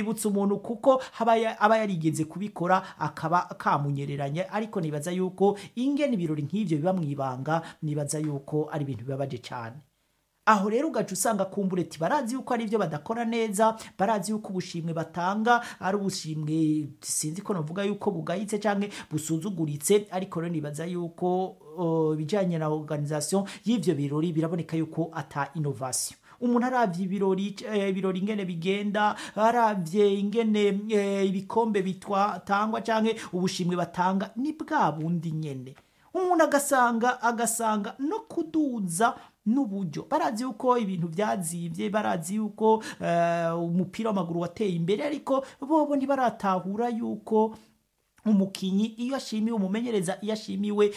bibutsa umuntu kuko haba ya- aba yarigeze kubikora akaba kamunyereranye ariko nibaza yuko ingene ibirori nk'ivyo biba mwibanga nibaza yuko ari ibintu bibabaje cyane aho rero ugaca usanga kumbureti barazi yuko ari ibyo badakora neza barazi yuko ubushimwe batanga ari ubushimwe sinzi ko navuga yuko bugayitse cyangwa busuzuguritse ariko rero nibaza yuko uh, ibijyanye na organisation y'ivyo birori biraboneka yuko ata innovation umuntu aravye ibirori eh, ibirori ingene bigenda aravye ingene eh, ibikombe bitwatangwa canke ubushimwe batanga ni bwa bundi nyene umuntu agasanga agasanga no kuduza n'uburyo barazi yuko ibintu byazibye barazi yuko eh, umupira w'amaguru wateye imbere ariko bobo ntibaratahura yuko umukinyi iyo ashimiwe umumenyereza iyo ashimiwe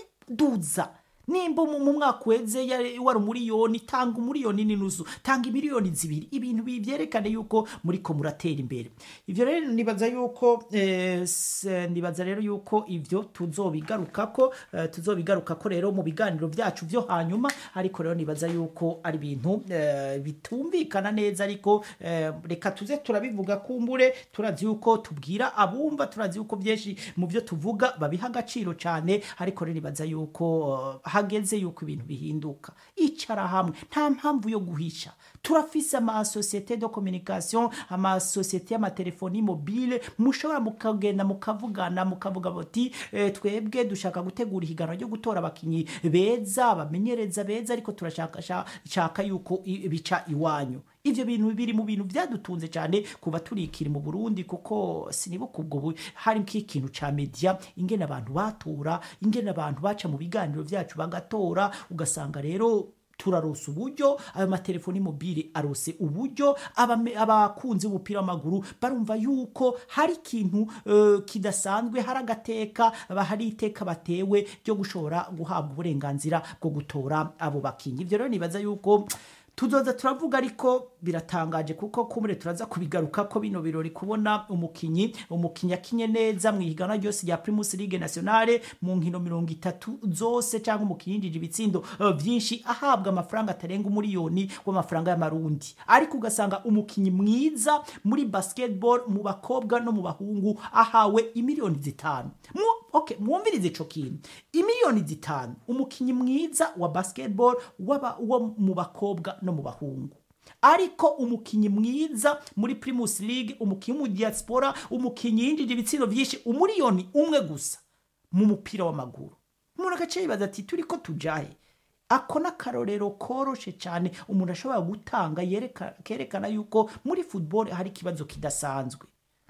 uriduza nimba mu mu mwaka uheze yari- wari umuriyoni tanga umuriyoni n'inusu tanga imiliyoni zibiri ibintu bi- byerekane yuko muriko muratera imbere ivyo rero nibaza yuko eh, s- nibaza rero yuko ivyo tuzobigarukako eh, tuzobigarukako rero mu biganiro byacu vyo hanyuma ariko rero nibaza yuko ari ibintu eh, bitumvikana neza ariko eh, reka tuze turabivuga kumbure turazi yuko tubwira abumva turazi yuko byinshi mu byo tuvuga babiha agaciro cyane ariko rero nibaza yuko eh, hageze yuko ibintu bihinduka icara hamwe nta mpamvu yo guhisha turafise amasosiyete de communication amasosiyete y'amatelefoni mobile mushobora mukagenda mukavugana mukavuga bati eh, twebwe dushaka gutegura ihiganwa ryo gutora abakinyi beza abamenyereza beza ariko turashaka sha- shaka yuko i- bica iwanyu ivyo bintu biri mu bintu byadutunze cyane kuva turikiri mu Burundi kuko sinibuka ubwo bu- hari nk'ikintu ca media ingene abantu batora ingene abantu baca mu biganiro vyacu bagatora ugasanga rero turaronsa uburyo ayo matelefoni mobile arose uburyo abame- abakunzi b'umupira w'amaguru barumva yuko hari ikintu eh, kidasanzwe hari agateka ba- hari iteka batewe ryo gushobora guhabwa uburenganzira bwo gutora abo bakinyi ivyo rero nibaza yuko tuzoza turavuga ariko biratangaje kuko kumure turaza kubigaruka ko bino birori kubona umukinyi umukinyi akinye neza mu ihiganwa ryose rya Primus League Nationale mu nkino mirongo itatu zose cyangwa umukinyi yinjije ibitsindo eh, vyinshi ahabwa amafaranga atarenga umuriyoni w'amafaranga y'amarundi ariko ugasanga umukinyi mwiza muri basketball mu bakobwa no mu bahungu ahawe imiliyoni zitanu mu okay mwumvirize ico kintu imiliyoni zitanu umukinyi mwiza wa basketball waba wo mu bakobwa no mu bahungu ariko umukinyi mwiza muri Primus League umukinyi mu diaspora umukinyi yinjije ibitsino byinshi umuriyoni umwe gusa mu mupira w'amaguru umuntu agace yibaza ati turiko tujahe ako n'akarorero koroshe cyane umuntu ashobora gutanga yereka- kerekana yuko muri football hari ikibazo kidasanzwe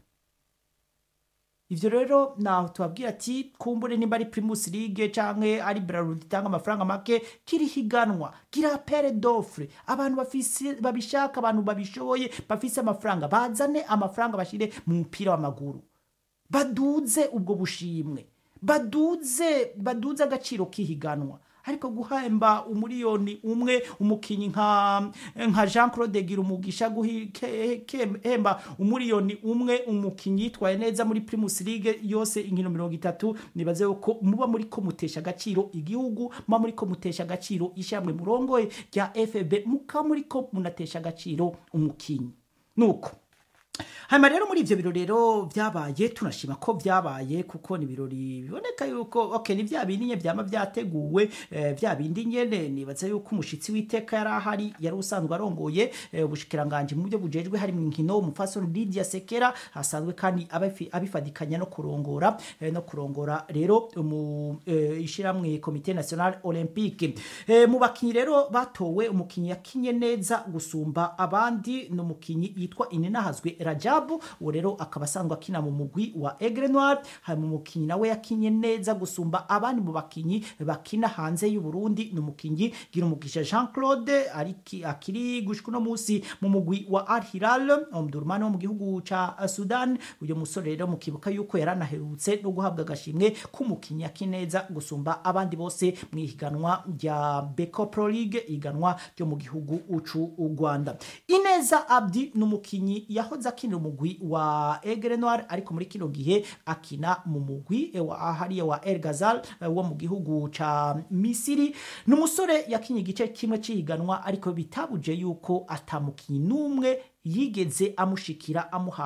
ivyo rero naho tubabwira ati kumbure nimba ari primus league canke ari bralud itanga amafaranga make kiri higanwa gira pere d'offre abantu bafise babishaka abantu babishoboye bafise amafaranga bazane amafaranga bashire mu mupira w'amaguru baduze ubwo bushimwe baduze baduze agaciro k'ihiganwa ariko guhemba umuriyoni umwe umukinyi nka nka Jean Claude Girumugisha guhemba umuriyoni umwe umukinyi yitwaye neza muri Primus League yose inkino mirongo itatu nibaze ko muba muri ko mutesha agaciro igihugu muba muri ko mutesha agaciro ishamwe murongoye rya FB muka muri ko munatesha agaciro umukinyi nuko hanyuma rero muri ivyo birori rero vyabaye tunashima ko vyabaye kuko ni ibirori biboneka yuko okay ni vya bindi nye vyama vyateguwe eh, vya bindi nyene nibaza yuko umushitsi w'iteka yari ahari yari usanzwe arongoye eh, ubushikiranganje mu byo bujejwe hari mu nkino umufasoni Lydia Sekera hasanzwe kandi abafi- abifadikanya no kurongora eh, no kurongora rero mu eh, ishiramwe komite national olympique eh, mu bakinyi rero batowe umukinyi yakinye neza gusumba abandi ni umukinyi yitwa Ininahazwe Rajabu uwo rero akaba asanzwe akina mu mugwi wa Aigle Noir hari mu mukinyi nawe yakinye neza gusumba abandi mu bakinyi bakina hanze y'u Burundi ni umukinyi Girumugisha Jean Claude ariki akiri gushika no musi mu mugwi wa Al Hilal umudurumani wo mu gihugu ca Sudan uyo musore rero mukibuka yuko yaranaherutse no guhabwa agashimwe k'umukinyi yakineza gusumba abandi bose mu ihiganwa rya Beko Pro League ihiganwa ryo mu gihugu ucu u Rwanda Ineza Abdi ni umukinyi yahoze akinira umugwi wa Aigle Noir ariko muri kino gihe akina mu mugwi eh, wa hariya wa El Ghazal eh, wo mu gihugu ca Misiri ni umusore yakinye igice kimwe c'ihiganwa ariko bitabuje yuko atamukinyi n'umwe yigeze amushikira amuha